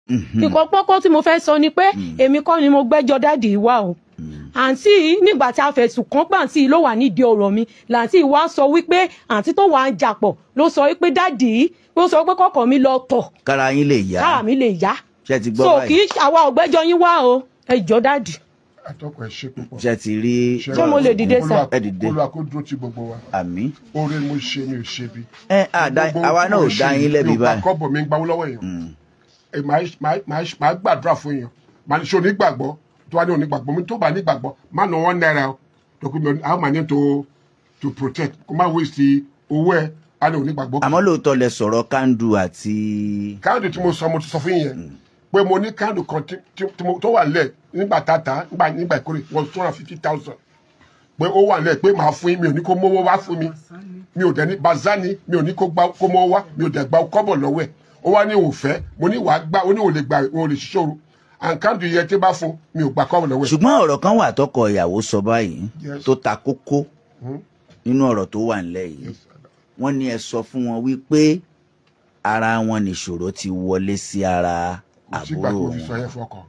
nǹkan pọ́kọ́ tí mo fẹ́ sọ ni pé èmi kọ́ ni mo gbẹ́jọ́ dáàdì wá o àǹtí yìí nígbà tí a fẹ̀sùn kàn pé àǹtí yìí ló wà nídìí ọ̀rọ̀ mi làǹtí yìí wá sọ wípé àǹtí tó wà ń jàpọ̀ ló sọ wípé dáàdì yìí ló sọ pé kọ́kọ́ mi lọ tọ̀ kára yín lè yá káà mi lè yá ṣe ti gbọ́ so kì báyìí í àwa ọ̀gbẹ́jọ́ yín wá o ẹ jọ dáàdì atọ́kọ̀ ẹ̀ ṣe púpọ̀. ṣe ti rí Ṣé mo lè dìde sà? ẹ dìde olúwa kó dúró ti gbogbo wa àmì oore mo ṣe mi ò ṣe bí. ẹ àdá Gbogbo àwa náà ò mo ṣe dá yín lẹ́bi mi ò báyìí gba kọ́bọ̀ mi ń gbawó lọ́wọ́ èèyàn Ẹ, màá màá- màá- màá gbàdúrà fún èèyàn màá ní ṣe onígbàgbọ́ tó wà ní onígbàgbọ́ mi tó bá nígbàgbọ́ má nà wọ́n náírà o tó kí mi ò- àwọn màá ní to to protect kó má waste owó ẹ á ní onígbàgbọ́. àmọ́ lóòótọ́ lẹ sọ̀rọ̀ kandu àti káàdì tí mo sọ mo ti sọ fún yẹn pé mo ní káàdì kan tí- tí- tí mo- tó wà lẹ̀ nígbà tata nígbà nígbà ìkórè was two hundred fifty thousand pé ó wà lẹ̀ pé màá fún yín mi ò ní kó mówó wá fún mi mi ò dẹ̀ ní bazani mi ò ní kó gbá kó mówó wá mi ò dẹ̀ gba kọ́bọ̀ lọ́wọ́ ẹ̀ ó wá ní òfẹ́ mo ní wàá gbá ó ní òun lè gbà òun lè ṣiṣẹ́ àǹkáàdì yẹn tí bá fún mi ò gba kọ́bọ̀ lọ́wọ́ ẹ̀. ṣùgbọ́n ọ̀rọ̀ kan wà tọkọ ìyàwó sọ báyìí Yes. tó ta kókó Hmm. nínú ọ̀rọ̀ tó wà nílẹ̀ yìí Yes, wọ́n ní ẹ sọ fún wọn wípé ara wọn nìṣòro ti wọlé sí ara kò sígbà àbúrò tó fi sọ wọn yẹn fọkàn.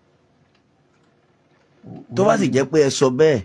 tó bá sì jẹ́ pé ẹ sọ bẹ́ẹ̀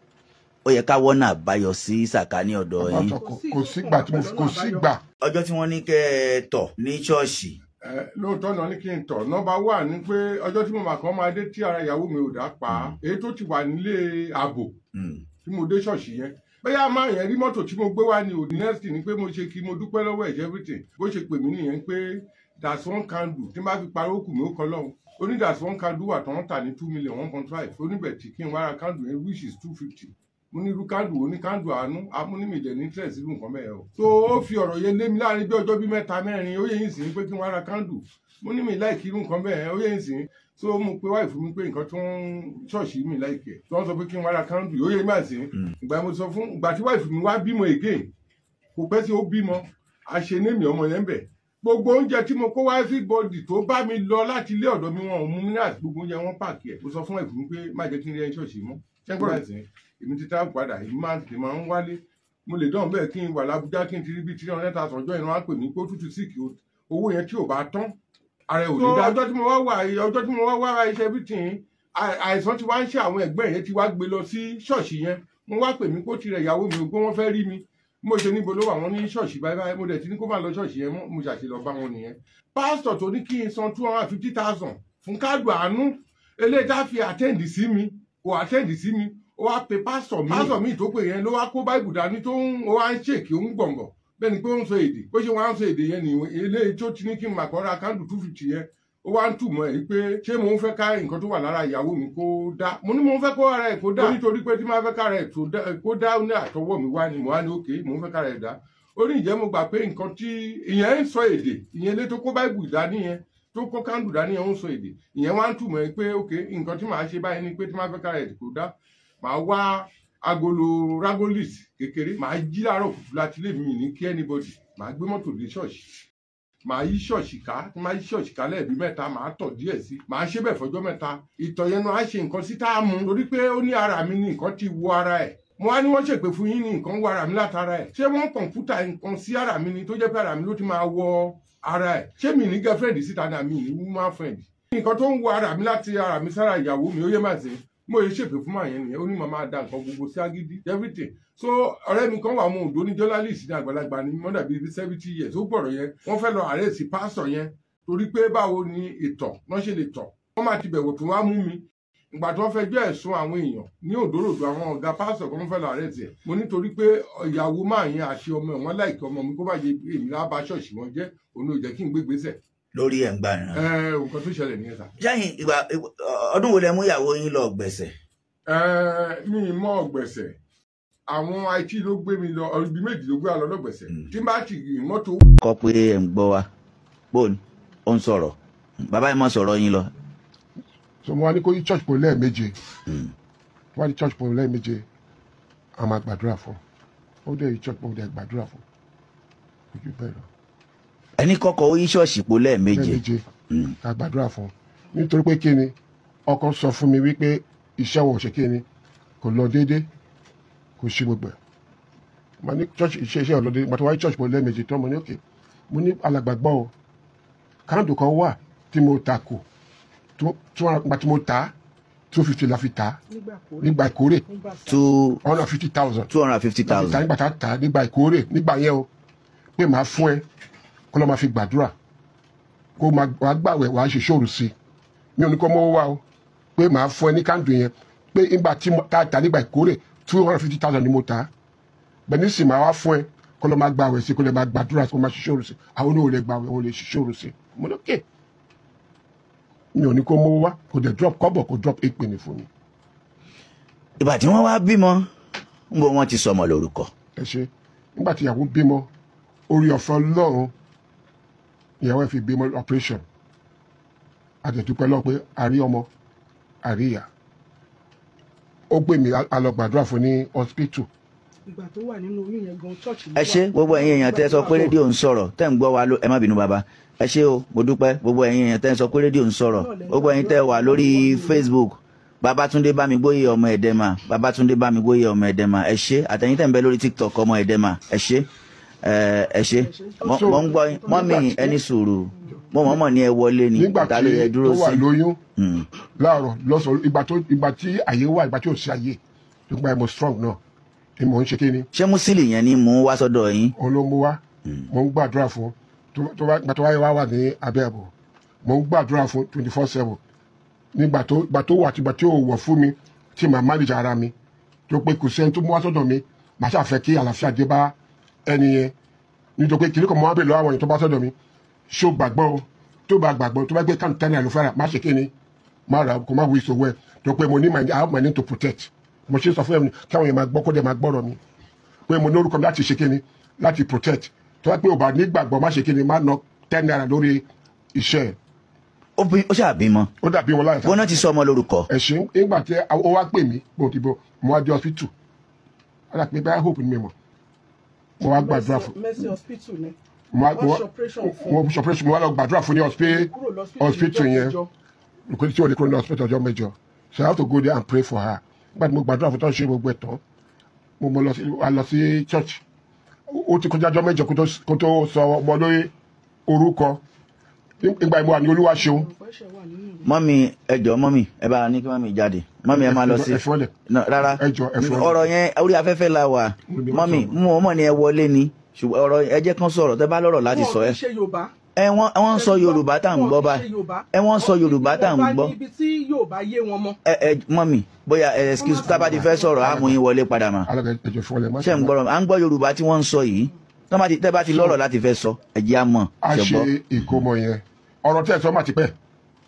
ó yẹ ká wọ́nà àbáyọ sí sàkání ọ̀dọ̀ Bàbá yín. sọ kò- kò sígbà tí mo fi kò sígbà. ọjọ́ tí wọ́n ní kẹ́ ẹ tọ̀ ní ṣọ́ọ̀ṣì Ẹ, lóòótọ́ náà ní kí n tọ̀ nọ́mbà wà ní pé ọjọ́ tí mo mà kàn máa dé tí ara ìyàwó mi ò dá pa á èyí tó ti wà nílé ààbò Hmm. tí mo dé ṣọ́ọ̀ṣì yẹn bóyá máa yẹn rí mọ́tò tí mo gbé wá ní òdì nẹ́ẹ̀sì ni pé mo ṣe kí mo dúpẹ́ lọ́wọ́ ẹ̀jẹ̀ everything bó ṣe pè mí nìyẹn pé that's one candle tí n bá fi parí òkú mi ó kọ́ lọ́hùn ó ní that's one candle wà tó ń tà ní two million one point five oníbẹ̀ tí kí n wá ra candle yẹn which is two fifty mo ní irú candle ó ní candle àánú amúnímì dẹ̀ ní interest irú nǹkan bẹ́ẹ̀ o. so ó fi ọ̀rọ̀ yẹn lé mi láàrin bí ọjọ́ bí mẹ́ta mẹ́rin ó yẹ yín sìn pé kí n wá ra candle mo ní mi láìkí irú nǹkan bẹ́ẹ̀ ó yẹ yín sìn so mo pe wáìfù mi pé nǹkan tó ń ṣọ́ọ̀ṣì mi láìkí ẹ̀ tí wọ́n sọ pé kí n wá ra candle ó yẹ yín máa sìn ìgbà mo sọ fún ìgbà tí wáìfù mi wá bímọ again kò pẹ́ tí ó bímọ àṣenémi ọmọ yẹn ń bẹ̀ gbogbo oúnjẹ tí mo kó wá everybody tó bá mi lọ láti ilé ọ̀dọ̀ mi wọn ò mú mi ní àti gbogbo oúnjẹ wọn pààkì ẹ̀ mo sọ fún ẹ̀fún pé má jẹ́ kí n rí ẹni ṣọ́ọ̀ṣì mọ́ ṣẹ́gbọ́n ẹ̀sìn èmi ti travel padà èmi máa tètè máa ń wálé mo lè dán bẹ́ẹ̀ kí n wà lábújá kí n ti rí bíi three hundred thousand ọjọ́ ìran wá pè mí pé ó tútù síìkì owó yẹn tí ò bá tán ara ẹ̀ ò ní dá ọjọ́ tí mo wá wà ọjọ́ tí mo wá wá iṣẹ́ bí tì í àìsàn ti wá ń ṣe àwọn ẹ̀gbẹ́ yẹn ti wá gbé lọ sí ṣọ́ọ̀ṣì yẹn mo wá pè mí kó tirẹ̀ ìyàwó mi ò pé wọ́n fẹ́ rí mi mo ṣe níbo ló wà wọ́n ní ṣọ́ọ̀ṣì báyìí báyìí mo dẹ̀ ti ní kó má lọ ṣọ́ọ̀ṣì yẹn mọ́ mo ṣàṣe lọ bá wọn nìyẹn pásítọ̀ tó ní kí n san two hundred and fifty thousand fún káàdù àánú eléyìí tá a fi àtẹ́ǹdì sí mi kò àtẹ́ǹdì sí mi ó wá pe pásítọ̀ mi pásítọ̀ mi tó pè yẹn ló wá kó báìbù dání tó ń ó wá ń ṣèkì ó ń gbọ̀ngàn bẹ́ẹ̀ ni pé ó ń sọ èdè bó ṣe wá ń sọ èdè yẹn nìyẹn eléyìí tó ti ní kí n mà kọ́ ra káàdù two fifty yẹn ó wá ń túmọ̀ ẹ̀ pé ṣé mò ń fẹ́ ká nǹkan tó wà lára ìyàwó mi kó dá mo ní mò ń fẹ́ kó ara ẹ̀ kó dá nítorí pé tí máa fẹ́ kára ẹ̀ tó dá- kó dá ní àtọwọ́ mi wá ni mo wá ní òkè mò ń fẹ́ kára ẹ̀ dá ó ní ìjẹ́ mo gbà pé nǹkan tí ìyẹn ń sọ èdè ìyẹn lé tó kó báìbù dání yẹn tó kó kándù dání yẹn ń sọ èdè ìyẹn wá ń túmọ̀ ẹ̀ pé òkè nǹkan tí màá ṣe báyìí ni pé tí máa fẹ́ kára ẹ̀ kó dá màá wá agolo ragolis kékeré màá jí láàárọ̀ kùtù láti lè mí ní kí anybody màá gbé mọ́tò dé ṣọ́ọ̀ṣì màá yí ṣọ́ọ̀ṣì ká tí màá yí ṣọ́ọ̀ṣì ká lẹ́ẹ̀bí mẹ́ta màá tọ̀ díẹ̀ sí màá ṣe bẹ́ẹ̀ fọjọ́ mẹ́ta ìtọ̀ yẹn náà á ṣe nǹkan sí tá a mú torí pé ó ní ara mi ní nǹkan ti wọ ara ẹ̀ mo wá ní wọ́n ṣèpè fún yín ní nǹkan wọ ara mi látara ẹ̀ ṣé wọ́n kọ̀ǹpútà nǹkan sí ara mi ni tó jẹ́ pé ara mi ló ti máa wọ ara ẹ̀ ṣé mi ní girlfriend síta ní àmì ní woman friend nǹkan tó ń wọ ara mi láti ara mi sára ìyàwó mi ó yẹ máa ṣe mo yẹ ṣèpè fún màá yẹn nìyẹn ó ní màmá da nǹkan gbogbo sí agídí everything so ọ̀rẹ́ mi kan wà mọ òdo ní journalist ní àgbàlagbà ní mọ́dà bíi seventy years ó gbọ̀rọ̀ yẹn wọ́n fẹ́ lọ àrẹ́sì pásítọ̀ yẹn torí pé báwo ni ìtọ̀ wọ́n ṣe lè tọ̀ wọ́n máa ti bẹ̀wò tó wá mú mi ìgbà tí wọ́n fẹjọ́ ẹ̀sùn àwọn èèyàn ní òdòdó àwọn ọ̀gá pásítọ̀ kan fẹ́ lọ àrẹ́sì ẹ̀ mo nítorí pé ìyàwó máa yẹn àti ọmọ ẹ̀ wọ́n láìkí ọmọ mi kó bá yẹ èmi lábá ṣọ́ọ̀ṣì wọn jẹ́ òun ò jẹ́ kí n gbé gbèsè lórí ẹ̀ ń gbà náà. ẹ nǹkan tó ṣẹlẹ̀ nìyẹn sà. sẹ́yìn ìgbà ọdún wo lẹ mú ìyàwó yín lọ gbẹ̀sẹ̀. Ẹ, mi ì mọ ọgbẹ̀sẹ̀ àwọn it ló gbé mi lọ ibi méjì ló gbé wa lọ lọ́gbẹ̀sẹ̀ tí n bá ti rìn mọ́tò kọ pé ẹ̀ ń gbọ́ wa bóun ó ń sọ̀rọ̀ bàbá yìí mọ̀ sọ̀rọ̀ yín lọ. so mo wá ní kó yí church pọ̀ lẹ́ẹ̀méje tó wá ní church pọ̀ lẹ́ẹ̀méje a máa gbàdúrà fún ó dẹ̀ yí church pọ̀ ó dẹ̀ gbàdúrà fún ojú bẹ́ẹ̀ lọ ẹni kọ́kọ́ ó yí ṣọ́ọ̀ṣì po lẹ́ẹ̀méje. lẹ́ẹ̀méje ká gbàdúrà fún nítorí pé kí ni ọkọ sọ fún mi wípé iṣẹ́ wọn ò ṣe kí ni kò lọ déédé kò ṣe gbogbo ẹ̀ mo ní church iṣẹ́ iṣẹ́ ọ̀lọ́dẹ mo ti wáyé church pọ̀ lẹ́ẹ̀méje tó mo ní òkè mo ní alàgbàgbọ́ o káàdù kan wà tí mo ta kù tó tó nígbà tí mo ta two fifty la fi ta nígbà ìkórè two one hundred fifty thousand two hundred and fifty la fi ta thousand nígbà tá a ta nígbà ìkórè nígbà yẹn o pé màá fún ẹ kó lọ́ máa fi gbàdúrà kó máa wàá gbàwẹ̀ wàá ṣe ṣòro sí i mi ò ní kó mọ́wọ́ wá o pé màá fún ẹ ní kándù yẹn pé nígbà tí mo ta ta nígbà ìkórè two hundred fifty thousand ni mo ta bẹ́ẹ̀ ní sì máa wá fún ẹ kó lọ́ máa gbàwẹ̀ sí i kó lọ́ máa gbàdúrà sí i kó máa ṣe ṣòro sí i àwọn oníwò lè gbàwẹ̀ wọn lè ṣe ṣòro sí i mo ní okay mi ò ní kó mọ́wọ́ wá kò dẹ̀ drop kọ́bọ̀ kò drop eight penny fún mi ìgbà tí wọ́n wá bímọ ń bọ wọ́n ti sọmọ lórúkọ ẹ ṣe nígbà tí ìyàwó bímọ orí ọ̀fẹ́ ọlọ́run ìyàwó ẹ̀ fi bímọ operation àtẹ̀dúpẹ́ lọ pé àrí ọmọ àrí ìyá ó gbé mi a lọ gbàdúrà fún ní hospital ìgbà tó wà nínú oyún yẹn gan church ẹ ṣé gbogbo ẹ̀yin èèyàn tẹ́ sọ pé rédíò ń sọ̀rọ̀ tẹ́ ń gbọ́ wa ló ẹ má bínú bàbá ẹ ṣé o mo dúpẹ́ gbogbo ẹ̀yin èèyàn tẹ́ sọ pé rédíò ń sọ̀rọ̀ gbogbo ẹ̀yin tẹ́ wà lórí Facebook Babátúndé Bámigbóyè ọmọ Ẹ̀dẹ́mà Babátúndé Bámigbóyè ọmọ Ẹ̀dẹ́mà ẹ ṣé àtẹ̀yin tẹ́ ń bẹ lórí TikTok ọmọ Ẹ̀dẹ́mà ẹ ṣé ẹ ẹ ṣé mo mo ń gbọ́ yín mọ́mì ẹni sùúrù mo mọ̀ mọ̀ ní ẹ wọlé ni nígbà ta tí ló yẹ tó dúró wà sí lóyún Mm. láàárọ̀ lọ́sàn-án ìgbà tó ìgbà tí àyè wà ìgbà tí ò sí àyè nígbà yẹn mo strong náà ni mò ń ṣe kí ni ṣé Musili yẹn ni mò ń wá sọ́dọ̀ yín òun ló mú wá mò ń gbàdúrà fún tó- tó bá- ìgbà tó wáyé wá wà ní abẹ́ ẹ̀bọ̀ mò ń gbàdúrà fún twenty four seven nígbà tó ìgbà tó wà àtìgbà tí ò wọ̀ fún mi tí màá manage ara mi tó pé kò sẹ́ni tó mú wá sọ́dọ̀ mi màá ṣàfẹ́ kí àlàáfíà dé bá ẹni yẹn nítorí pé kìnìkan mọ́ wá bèèrè lọ́wọ́ àwọn èèyàn tó bá sọ́dọ̀ mi ṣó gbàgbọ́ o tó bá gbàgbọ́ tó bá gbé kánú tẹ́lẹ̀ ló fẹ́ràn má ṣe kí ni má ra kó má wí ìṣòwò ẹ̀ tó pé mo ní my I have my name to protect mo ṣe sọ fún ẹ̀mí káwọn èèyàn máa gbọ́ kó dẹ̀ máa gbọ́rọ̀ mi pé mo ní orúkọ mi láti ṣe kí ni láti protect tó bá pé ò bá nígbàgbọ́ má ṣe kí ni má ná ten naira lórí iṣẹ́ ẹ̀ ó bí- ó ṣàbímọ ó dàbí wọn láyà wọn náà ti sọ ọmọ lórúkọ ẹ̀sìn nígbà tí ó wá pè mí bó ti bọ mo wá dé hospital ó dà pé báyà hope ni mi mọ̀ mo wá gbàdúrà fún mercy hospital ni mo wá mo wọ́n wá ṣe operation fún mo ṣe operation mo wá lọ gbàdúrà fún ní hospi- kúrò lọ́sítítù hospital yẹn ìjọ nǹkan tí ò ní kúrò ní hospital ọjọ́ mẹ́jọ so I have to go there and pray for her nígbà tí mo gbàdúrà fún tó ń ṣe gbogbo ẹ̀ tán mo mo lọ sí a lọ sí church ó ti kọjá ọjọ́ mẹ́jọ kó tó- kó tó sọ ọmọ lórí orúkọ nígbà ìmọ̀ àní olúwa ṣeun fẹ́ṣẹ̀ wà nínú ìwé mọ́mì ẹjọ́ mọ́mì ẹ bá ní kí mọ́mì jáde mọ́mì ẹ máa lọ sí ẹ fi wọ́n lẹ̀. No, rárá Ẹ jọ̀ọ́, ẹ fi wọ́n lẹ̀. ọ̀rọ̀ yẹn orí afẹ́fẹ́ la wà Níbi wọ́n mọ́mì sọ̀rọ̀. mo mọ̀ ní ẹ wọlé ni ṣùgbọ́n ọ̀rọ̀ ẹ jẹ́ kán sọ̀rọ̀ tẹ́ bá lọ́rọ̀ láti sọ ẹ wọn kì í ṣe yorùbá ẹ wọ́n wọ́n ń sọ yorùbá tá à ń gbọ́ báyìí ẹ wọ́n ń sọ yorùbá tá à ń gbọ́ ibi tí yorùbá yé wọn mọ́ ẹ ẹ mọ́mì bóyá ẹ excuse tábà ti fẹ́ sọ̀rọ̀ á mú yín wọlé padà mà alága ẹjọ fún ọlẹ má ṣé ń gbọ́rọ̀ à ń gbọ́ yorùbá tí wọ́n ń sọ yìí tọ́ bá ti- tẹ́ bá ti lọ́rọ̀ láti fẹ́ sọ ẹ jẹ́ á mọ̀ a ṣe ṣe gbọ́ ìkómọ yẹn ọ̀rọ̀ tí ẹ sọ má ti pẹ́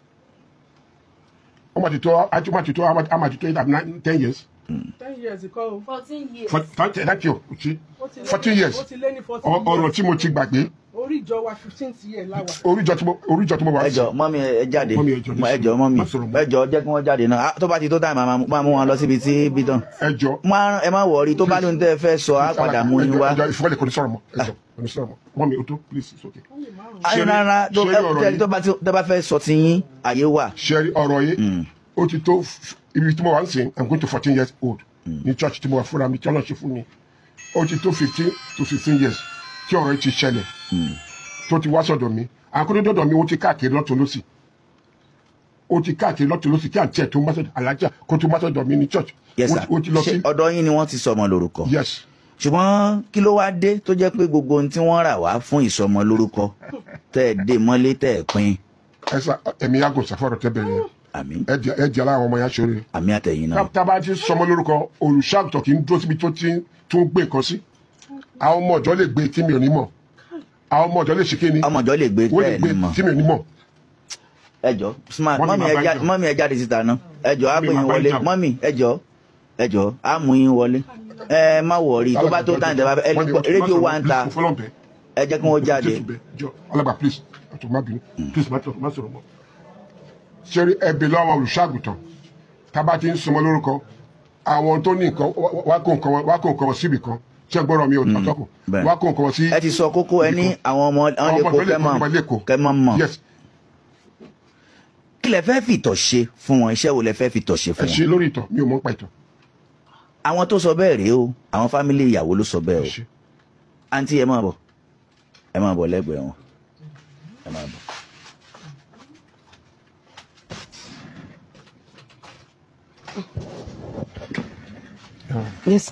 ó má ti tó á ti má ti tó á má ti tó eight and nine ten years ten years kọ́ o fourteen years. For- thirty thank you ṣí Ó ti lé- fourteen years ó ti lé ní fourteen Ọ- ọ̀rọ̀ years tí mo ti gbàgbé orí ìjọ wa fifteenth year láwà oríjọ tí mo oríjọ tí mo wà ẹ jọ̀ọ́ mọ́mì ẹ jáde Mọ́mì, ẹ jọ̀ọ́, ẹ jọ̀ọ́ mọ́mì má sọ̀rọ̀ mọ́. ẹ jọ̀ọ́ jẹ́ kí wọ́n jáde náà Ah, tó bá ti tó táìmù àmà máa mú wọn lọ síbi tí bí tán ẹjọ Má- ẹ má wọrí tó bá lóun tẹ́ ẹ fẹ́ sọ á padà mú yín wá. ẹjọ ìfọwọ́lẹ̀ kò ní sọ̀rọ̀ mọ́ ẹjọ kò ní sọ̀rọ̀ mọ́ mọ́mi o tó please it's okay. ayé Ṣé rí- rárá tó ṣé rí ẹ ọ̀rọ̀ tẹ́lẹ̀ yìí? tó bá ti- tẹ́ bá fẹ́ sọ ti yín àyè wà. ṣẹ́rí ọ̀rọ̀ yìí Mm. ó ti tó f- ibi tí mo wà ń sìn i'm going to fourteen years old ní church tí mo wà fúnra mi tí ọlọ́run ṣe fún mi ó ti tó fifteen to sixteen years tí ọ̀rọ̀ yìí ti ṣẹlẹ̀ tó ti wá sọ̀dọ̀ mi àkótó dọ̀dọ̀ mi ó ti káàkiri lọ́tún lọ́sì ó ti káàkiri lọ́tún lọ́sì kí àǹtí ẹ̀ tó má sọ̀dọ̀ alájà kó tó má sọ̀dọ̀ mi ní church yes ó sir ti- ó ti lọ ṣé sí ọ̀dọ̀ yín ni wọ́n ti sọmọ lórúkọ. yes ṣùgbọ́n kí ló wáá dé tó jẹ́ pé gbogbo ohun tí wọ́n rà wá fún ìsọmọ lórúkọ tẹ́ ẹ dé mọ́lé tẹ́ ẹ pín ẹ sá ẹ̀mí yàgò sàfọ̀rọ̀ tẹ́ bẹ̀rẹ̀ yẹn àmì ẹ jẹ́ ẹ jẹ́ aláwọ̀ ọmọ yẹn ṣoore àmì àtẹ̀yìn náà. tábà ti sọmọ lórúkọ olùṣàgùtàn kì í dúró síbi tó ti tún gbé nǹkan sí àwọn ọmọ ọjọ́ lè gbé tí mi ò ní mọ̀ àwọn ọmọ ọjọ́ lè ṣe kí ni ọmọjọ́ lè gbé wọ́n lè tẹ́ ẹ gbé ní mọ̀. tí mi ò ní mọ̀ ẹjọ́ smart Mọ́mì mọ́mì máa ẹ bá já- ìjà. mọ́mì ẹ jáde síta náà ẹjọ́ á Mọ́mì pè yín máa bá wọlé ìjà. mọ́mì ẹjọ́ ẹjọ́ á mú yín wọlé ẹ má wọrí tó bá tó tán ìjọba ẹ Mọ́mì, rédíò wa ń ta mo fọlọ́n bẹ́ẹ̀. ẹ jẹ́ kí wọ́n jáde. Jésù bẹ́ẹ̀. Jọ, alàgbà please àtò má bínú please má tọ̀- má sọ̀rọ̀ mọ́. ṣeré ẹbí lọ́wọ́ olùṣàgùtàn tábà ti ń sọmọ lórúkọ àwọn tó ní nǹkan wá- wá- wá kó nǹkan wọn- wá kó nǹkan wọn síbì kan ṣé gbọ́dọ̀ mi ò tọ́kù bẹ́ẹ̀. wá kó nǹkan wọn sí. ẹ ti sọ kókó ẹ ní àwọn ọmọ àwọn Àwọn lè ọmọ kó tó lè kó kẹ́mọ̀ ọmọ lè kó. kẹ́mọ̀ mọ̀ yes kí lẹ fẹ́ fìtọ̀ ṣe fún wọn iṣẹ́ wo lẹ fẹ́ fìtọ̀ ṣe ẹ fún ṣe wọn. lórí ìtàn mi ò mọ̀ pa ìtàn àwọn tó sọ bẹ́ẹ̀ rèé o àwọn fámílì ìyàwó ló sọ bẹ́ẹ̀ ẹ o ṣe. àǹtí ẹ máa bọ̀ ẹ máa bọ̀ lẹ́gbẹ̀ẹ́ wọn ẹ máa bọ̀. Yes.